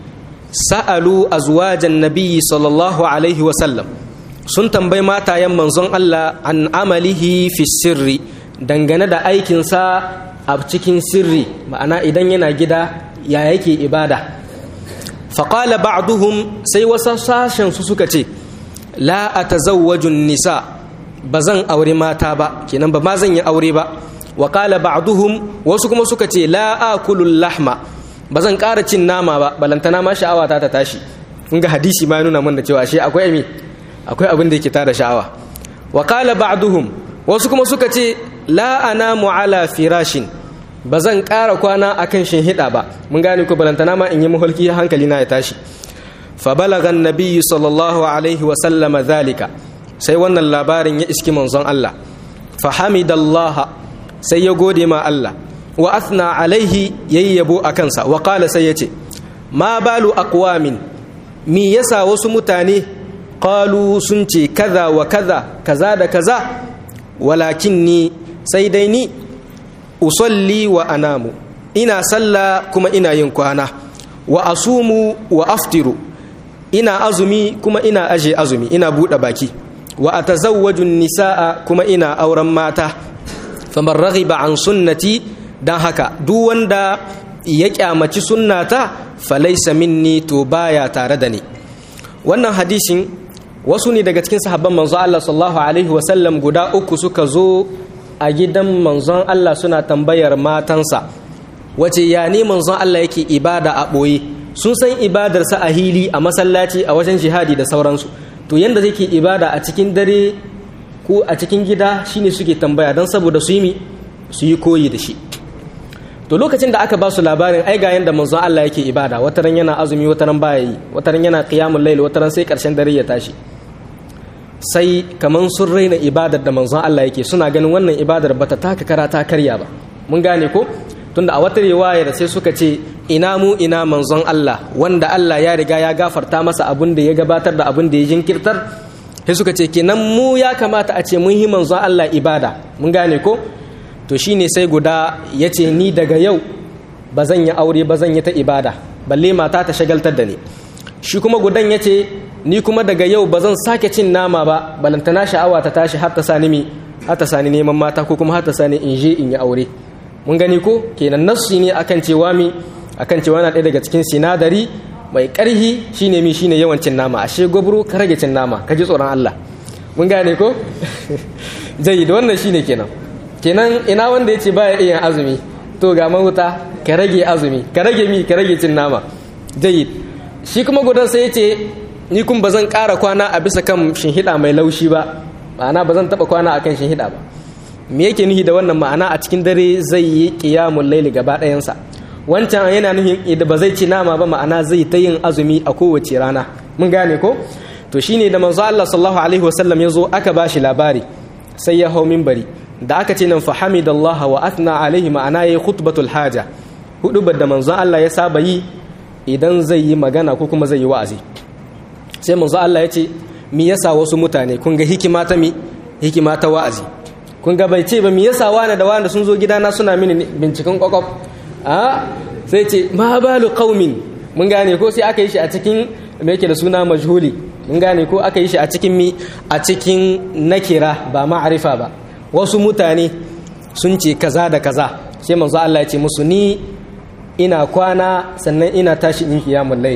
sa'alu azwajan nabiyyi sallallahu alaihi wa sallam sun tambayi matayen manzon Allah an amalihi fi sirri dangane da aikinsa a cikin sirri ma'ana idan yana gida ya yake ibada faƙala ba'duhum sai wasu sashen su suka ce la a tazawwajun nisa ba zan aure mata ba kenan ba ma zan yi aure ba wa ƙala ba'duhum wasu kuma suka ce la akulul lahma ba zan ƙara cin nama ba balantana ma sha'awa ta ta tashi kun ga hadisi ma nuna mun da cewa shi akwai ami akwai abin da yake tada sha'awa wa ƙala ba'duhum wasu kuma suka ce la anamu ala firashin ba zan ƙara kwana a kan shinhiɗa ba mun gane ko balantana ma in yi maholki hankali na ya tashi fa balagan nabiyyu sallallahu alaihi wa sallama zalika sai wannan labarin ya iski manzon Allah fa hamidallaha sai ya gode ma Allah wa athna alaihi yayi yabo a kansa wa qala sai yace ma balu aqwamin mi yasa wasu mutane qalu sun ce kaza wa kaza kaza da kaza walakinni sai dai ni usalli wa anamu ina sallah kuma ina yin kwana wa asumu wa aftiru ina azumi kuma ina aje azumi ina buɗe baki wa atazawwaju nisaa kuma ina auren mata faman raghiba an sunnati dan haka duk wanda ya kyamaci sunnata falaysa minni to baya tare da ni wannan hadisin wasu ne daga cikin sahabban manzo Allah sallallahu alaihi wasallam guda uku suka zo a gidan manzon Allah suna tambayar matansa wace ya ne manzon Allah yake ibada a ɓoye sun san ibadarsa a hili a masallaci a wajen jihadi da sauransu to yanda zai ke ibada a cikin dare ko a cikin gida shine suke tambaya don saboda su yi su yi koyi da shi to lokacin da aka ba su labarin ai ga yanda manzon Allah yake ibada wataran yana azumi wataran baya yi wataran yana qiyamul layl wataran sai karshen dare ya tashi sai kaman sun raina ibadar da manzon Allah yake suna ganin wannan ibadar bata taka kara ta karya ba mun gane ko tunda a wata riwaya sai suka ce ina mu ina manzon Allah wanda Allah ya riga ya gafarta masa abin da ya gabatar da abin da ya jinkirtar sai suka ce kenan mu ya kamata a ce mun yi manzon Allah ibada mun gane ko to shine sai guda ya ce ni daga yau ba zan yi aure ba zan yi ta ibada balle mata ta shagaltar da ni shi kuma gudan ya ce ni kuma daga yau ba zan sake cin nama ba balantana sha'awa ta tashi har ta sani mi har ta sani neman mata ko kuma har ta sani in je in yi aure mun gani ko kenan nassi ne akan cewa mi akan cewa na ɗaya daga cikin sinadari mai ƙarhi shine mi shine yawan cin nama ashe gwabro ka rage cin nama ka ji tsoron Allah mun gane ko zai da wannan shine kenan kenan ina wanda ya ce baya iya azumi to ga mahuta ka rage azumi ka rage mi ka rage cin nama zai shi kuma gudan sai ya ce ni kun ba zan ƙara kwana a bisa kan shinhiɗa mai laushi ba ma'ana ba zan taɓa kwana a kan shinhiɗa ba me yake nuhi da wannan ma'ana a cikin dare zai yi ƙiyamun laili gaba ɗayansa wancan yana nuhin idan ba zai ci nama ba ma'ana zai ta yin azumi a kowace rana mun gane ko to shine da manzo Allah sallallahu alaihi wasallam ya zo aka ba shi labari sai ya hau minbari da aka ce nan fa hamidallaha wa athna alaihi ma'ana yayi khutbatul haja hudubar da manzo Allah ya saba yi idan zai yi magana ko kuma zai yi wa'azi sai manzo Allah ya ce mi yasa wasu mutane kun ga hikima ta mi hikima ta wa'azi kun ga bai ce ba mi yasa wani da wani sun zo gidana suna mini binciken kwakwaf a sai ce ma balu qaumin mun gane ko sai aka yi shi a cikin me yake da suna majhuli mun gane ko aka yi shi a cikin mi a cikin nakira ba ma'arifa ba wasu mutane sun ce kaza da kaza sai manzo Allah ya ce musu ni ina kwana sannan ina tashi in kiyamul laili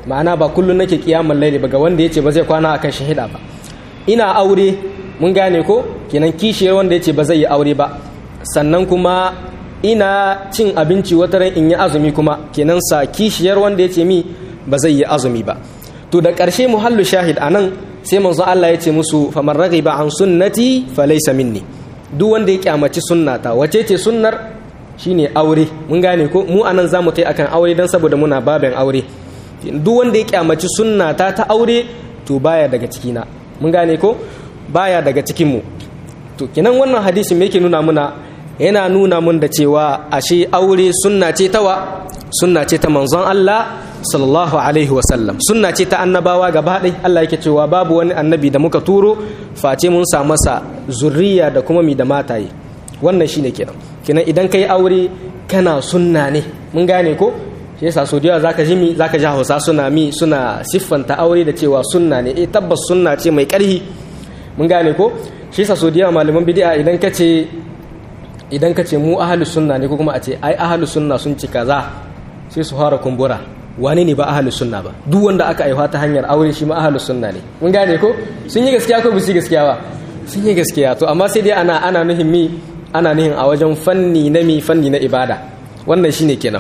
ma'ana ba kullum nake kiyamul laili ba ga wanda yace ba zai kwana akan shahida ba ina aure mun gane ko kenan kishiyar wanda yace ba zai yi aure ba sannan kuma ina cin abinci wata ran in yi azumi kuma kenan sa kishiyar wanda yace mi ba zai yi azumi ba to da ƙarshe muhallu shahid anan sai manzo Allah ya ce musu faman raghiba an sunnati falaysa minni duk wanda ya kyamaci sunnata wace ce sunnar shine aure mun gane ko mu anan zamu tai akan aure dan saboda muna babin aure duk wanda ya kyamaci sunnata ta aure to baya daga cikina mun gane ko baya daga cikin mu to kinan wannan hadisi me yake nuna muna yana nuna mun da cewa ashe aure sunna ce tawa sunna ce ta manzon Allah sallallahu alaihi wasallam sunna ce ta annabawa gaba ɗai Allah yake cewa babu wani annabi da muka turo face mun sa masa zurriya da kuma mi da mataye wannan shine kenan kenan idan kai aure kana sunna ne mun gane ko shi yasa so da zaka ji mi zaka ji Hausa suna mi suna siffanta aure da cewa sunna ne eh tabbas sunna ce mai ƙarhi mun gane ko shi yasa so da malaman bid'a idan ka ce idan ka ce mu ahlus sunna ne ko kuma a ce ai ahlus sunna sun ci kaza sai su fara kumbura wani ne ba ahalus sunna ba duk wanda aka aiwa ta hanyar aure shi ma ahalus sunna ne mun gane ko sun yi gaskiya ko bisu gaskiya ba sun yi gaskiya to amma sai dai ana ana nuhin mi ana nuhin a wajen fanni na mi fanni na ibada wannan shine kenan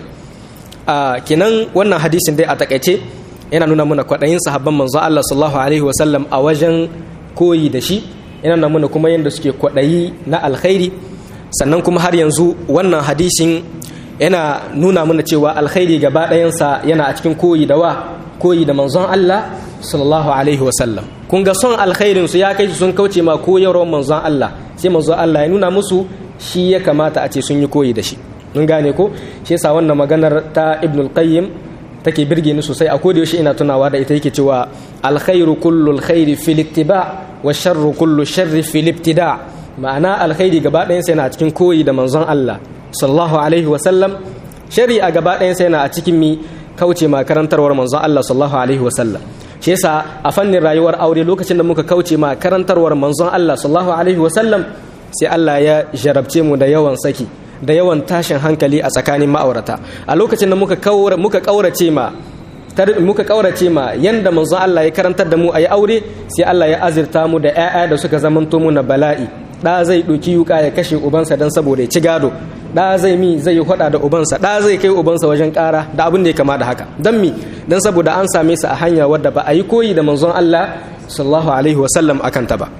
a kenan wannan hadisin dai a takaice yana nuna mana kwaɗayin sahabban manzo Allah sallallahu alaihi wasallam a wajen koyi da shi yana nuna mana kuma yadda suke kwaɗayi na alkhairi sannan kuma har yanzu wannan hadisin yana nuna mana cewa alkhairi gaba ɗayansa yana a cikin koyi da wa koyi da manzon Allah sallallahu alaihi wasallam kun ga son alkhairin su ya kai su sun kauce ma koyarwar manzon Allah sai manzon Allah ya nuna musu shi ya kamata a ce sun yi koyi da shi mun gane ko shi yasa wannan maganar ta Ibn al-Qayyim take birge ni sosai a koda yaushe ina tunawa da ita yake cewa alkhairu kullu alkhairi fil ittiba wa sharru kullu sharri fil ibtida ma'ana alkhairi gaba ɗayansa yana a cikin koyi da manzon Allah sallallahu alaihi wasallam shari'a gaba ɗayan sai na a cikin mi kauce ma karantarwar manzon Allah sallallahu alaihi wasallam shi yasa a fannin rayuwar aure lokacin da muka kauce ma karantarwar manzon Allah sallallahu alaihi wasallam sai Allah ya jarabce mu da yawan saki da yawan tashin hankali a tsakanin ma'aurata a lokacin da muka kaura muka kaurace ma muka kaurace ma yanda manzon Allah ya karantar da mu a yi aure sai Allah ya azirta mu da 'ya'ya da suka zamanto mu na bala'i da zai ɗauki yuka ya kashe ubansa don saboda ya ci gado da zai mi zai yi hada da ubansa da zai kai ubansa wajen kara da abin da ya kama da haka don mi don saboda an same su a hanya wadda ba a yi koyi da manzon Allah sallallahu alaihi wasallam a kanta ba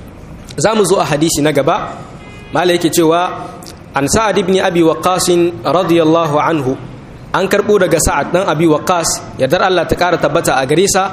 za mu zo a hadisi na gaba mala yake cewa an sa'ad ibn abi waqqas radiyallahu anhu an karbo daga sa'ad dan abi waqqas yardar Allah ta kara tabbata a gare sa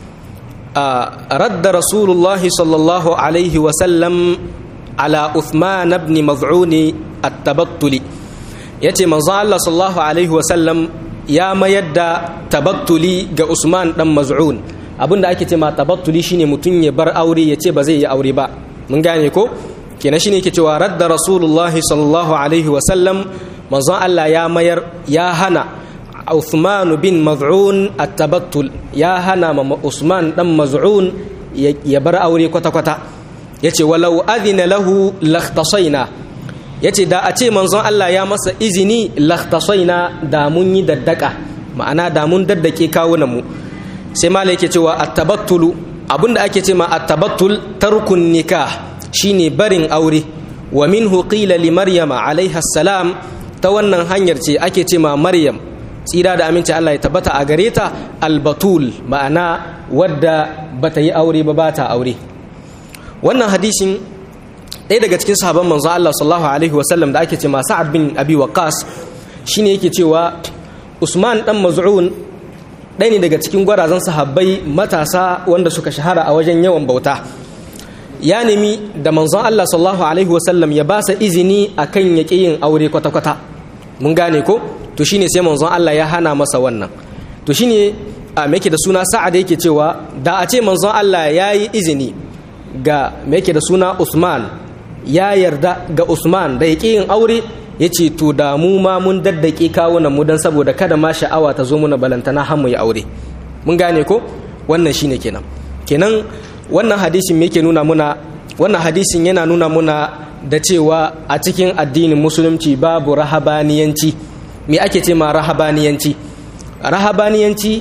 radda rasulullahi sallallahu alaihi wasallam ala Uthman ibn Maz'un at-tabattuli yace manzo Allah sallallahu alaihi wasallam ya mayar da tabattuli ga Usman dan Maz'un abinda ake ce ma tabattuli shine mutun ya bar aure yace ba zai yi aure ba mun gane ko kenan shine yake cewa radda rasulullahi sallallahu alaihi wasallam manzo Allah ya mayar ya hana Uthman bin Maz'un at-tabattul ya hana ma Usman dan Maz'un ya bar aure kwata-kwata yace walau adina lahu lakhtasaina yace da a ce manzon Allah ya masa izini lakhtasaina da mun yi daddaka ma'ana da mun daddake kawunan mu sai malai yake cewa at-tabattulu abinda ake ce ma at-tabattul tarkun nikah shine barin aure wa minhu qila li maryama alaiha salam ta wannan hanyar ce ake ce ma maryam tsira da aminci Allah ya tabbata a gare ta albatul ma'ana wadda bata yi aure ba bata aure wannan hadisin ɗaya daga cikin sahabban manzo Allah sallallahu alaihi wasallam da ake ce ma Sa'ad bin Abi Waqqas shine yake cewa Usman dan Maz'un ɗaya ne daga cikin gwarazan sahabbai matasa wanda suka shahara a wajen yawan bauta ya nemi da manzon Allah sallallahu alaihi wasallam ya ba sa izini akan ya yin aure kwata-kwata mun gane ko to shine sai manzon Allah ya hana masa wannan to shine a me yake da suna Sa'ad yake cewa da a ce manzon Allah ya yi izini ga me yake da suna Usman ya yarda ga Usman da ya yin aure ya ce to da mu ma mun daddake kawunan mu don saboda kada ma sha'awa ta zo muna balantana har mu yi aure mun gane ko wannan shine kenan kenan wannan hadisin me yake nuna muna wannan hadisin yana nuna muna da cewa a cikin addinin musulunci babu rahabaniyanci me ake ce ma rahabaniyanci rahabaniyanci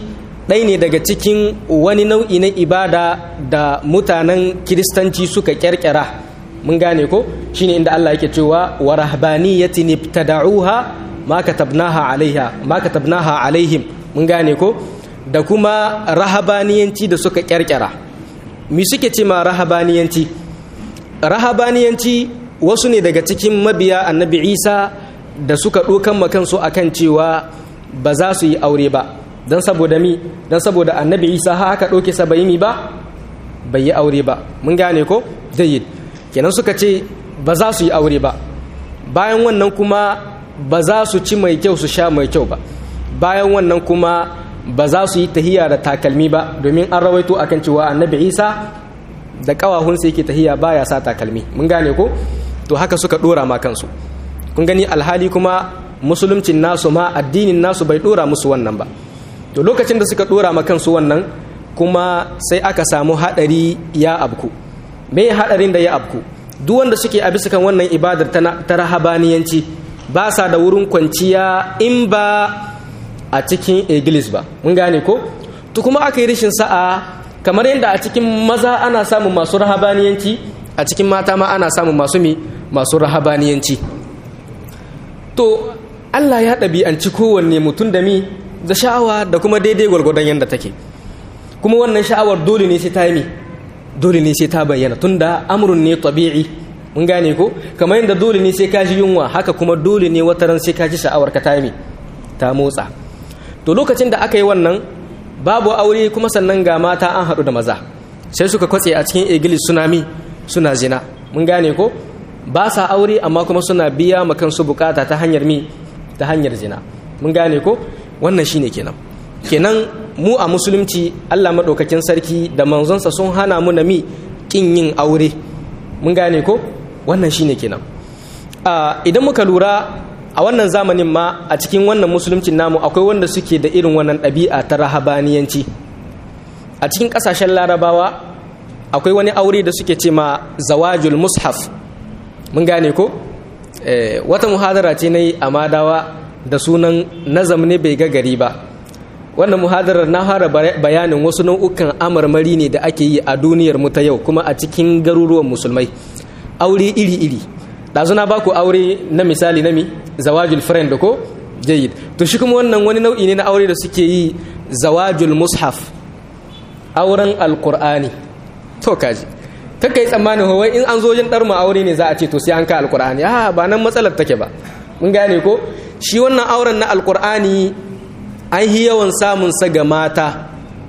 ɗai ne daga cikin wani nau'i na ibada da mutanen kiristanci suka ƙyarƙyara mun gane ko shine inda Allah yake cewa wa rahbaniyatin ibtada'uha ma katabnaha alaiha ma katabnaha alaihim mun gane ko da kuma rahabaniyanci da suka ƙyarƙyara mi suke ce ma rahabaniyanci rahabaniyanci wasu ne daga cikin mabiya annabi isa da suka ɗokan makansu akan cewa ba za su yi aure ba don saboda mi don saboda annabi isa ha aka ɗauke sa bai mi ba bai yi aure ba mun gane ko jayyid kenan suka ce ba za su yi aure ba bayan wannan kuma ba za su ci mai kyau su sha mai kyau ba bayan wannan kuma ba za su yi tahiya da takalmi ba domin an rawaito akan cewa annabi isa da kawahunsa yake tahiya baya sa takalmi mun gane ko to haka suka dora ma kansu kun gani alhali kuma musuluncin nasu ma addinin nasu bai dora musu wannan ba to lokacin da suka dora ma kansu wannan kuma sai aka samu hadari ya abku me hadarin da ya abku duk wanda suke a bisa kan wannan ibadar ta rahabaniyanci ba sa da wurin kwanciya in ba a cikin iglis ba mun gane ko to kuma aka yi rashin sa'a kamar yadda a cikin maza ana samun masu rahabaniyanci a cikin mata ma ana samun masu mi masu rahabaniyanci to Allah ya ɗabi'anci kowanne mutum da mi da sha'awa da kuma daidai gwargwadon yadda take kuma wannan sha'awar dole ne sai ta yi dole ne sai ta bayyana tunda amrun ne tabi'i mun gane ko kamar yadda dole ne sai ka ji yunwa haka kuma dole ne wata ran sai ka ji sha'awar ka ta yi ta motsa to lokacin da aka yi wannan babu aure kuma sannan ga mata an haɗu da maza sai suka kwatse a cikin igilis suna mi suna zina mun gane ko ba sa aure amma kuma suna biya ma kansu bukata ta hanyar mi ta hanyar zina mun gane ko wannan shine kenan kenan mu a musulunci Allah madaukakin sarki da manzonsa sun hana mu na mi kin yin aure mun gane ko wannan shine kenan idan muka lura a wannan zamanin ma a cikin wannan musuluncin namu akwai wanda suke da irin wannan ɗabi'a ta rahabaniyanci a cikin ƙasashen larabawa akwai wani aure da suke ce ma zawajul mushaf mun gane ko wata muhadara ce na yi a madawa da sunan nazam ne bai ga gari ba wannan muhadarar na fara bayanin wasu nau'ukan amarmari ne da ake yi a duniyar mu ta yau kuma a cikin garuruwan musulmai aure iri-iri ɗazu na baku aure na misali na mi zawajul friend ko jayid to shi kuma wannan wani nau'i ne na aure da suke yi zawajul mushaf auren alkur'ani to kaji kaka yi tsammanin hawai in an zo wajen ɗarma aure ne za a ce to sai an ka alkur'ani ha ba nan matsalar take ba mun gane ko shi wannan auren na alkur'ani an yi yawan samun sa ga mata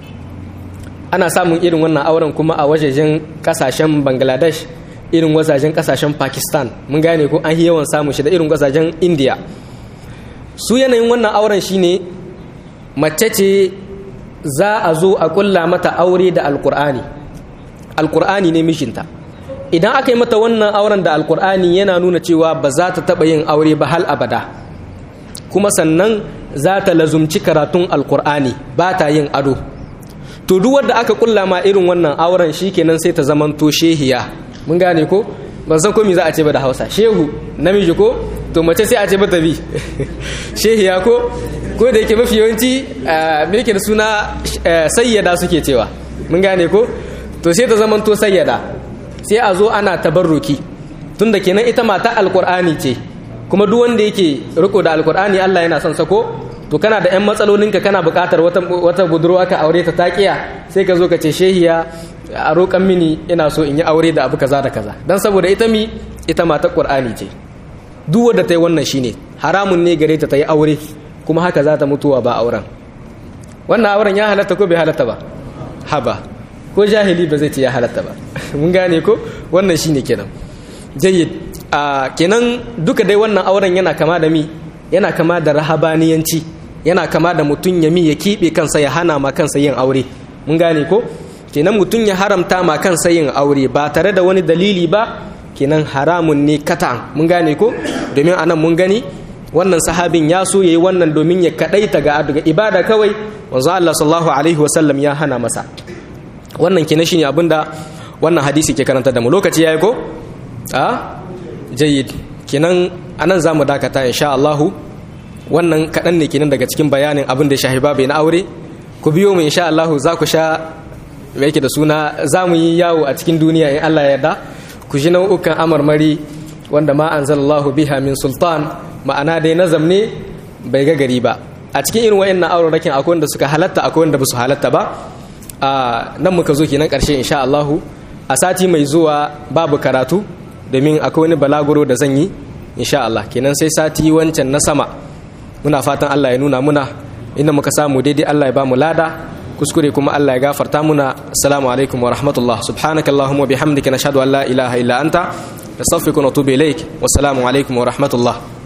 ana samun irin wannan auren kuma a wajejen kasashen bangladesh irin wajajen kasashen pakistan mun gane ko an yi yawan samun shi da irin wajajen india su yanayin wannan auren shine mace ce za a zo a kulla mata aure da alkur'ani alkur'ani ne mishinta idan aka yi mata wannan auren da alkur'ani yana nuna cewa ba za ta taɓa yin aure ba hal abada kuma sannan za ta lazumci karatun alkur'ani ba ta yin ado to duk wanda aka kulla ma irin wannan auren shikenan sai ta zamanto shehiya mun gane ko ban san ko me za a ce ba da Hausa shehu namiji ko to mace sai a ce bata bi shehiya ko ko da yake mafi yawanci me yake da suna sayyada suke cewa mun gane ko to sai ta zamanto sayyada sai a zo ana tabarruki tunda kenan ita mata alkur'ani ce kuma duk wanda yake riko da alkur'ani Allah yana son sako to kana da ƴan matsalolinka kana buƙatar wata wata budurwa ka aure ta taƙiya sai ka zo ka ce shehiya a roƙan mini ina so in yi aure da abu kaza da kaza dan saboda ita mi ita mata qur'ani ce duk wanda ta yi wannan shine haramun ne gare ta ta yi aure kuma haka za ta mutuwa ba auren wannan auren ya halatta ko bai halatta ba haba ko jahili ba zai ce ya halatta ba mun gane ko wannan shine kenan jayyid a kenan duka dai wannan auren yana kama da mi yana kama da rahabaniyanci yana kama da mutum ya mi ya kiɓe kansa ya hana ma kansa yin aure mun gane ko kenan mutum ya haramta ma kansa yin aure ba tare da wani dalili ba kenan haramun ne kata mun gane ko domin anan mun gani wannan sahabin ya so yayi wannan domin ya kadaita ga daga ibada kawai wanzu Allah sallallahu alaihi wasallam ya hana masa wannan kenan shine abinda wannan hadisi ke karanta da mu lokaci yayi ko a jayyid kenan anan zamu dakata insha Allah wannan kadan ne kenan daga cikin bayanin abin da shahiba bai na aure ku biyo mu insha Allah za ku sha me yake da suna za mu yi yawo a cikin duniya in Allah ya yarda ku ji nau'ukan amarmari wanda ma anzalallahu biha min sultan ma'ana dai nazam ne bai ga gari ba a cikin irin wayannan aurarakin akwai wanda suka halatta akwai wanda ba su halatta ba a nan muka zo kenan karshe insha Allah a sati mai zuwa babu karatu domin akwai wani balaguro da zan yi insha Allah kenan sai sati wancan na sama muna fatan Allah ya nuna muna inda muka samu daidai Allah ya ba mu lada kuskure kuma Allah ya gafarta muna assalamu alaikum wa rahmatullah subhanaka allahumma bihamdika nashhadu an la ilaha illa anta nastaghfiruka wa natubu ilaik wassalamu alaikum wa rahmatullah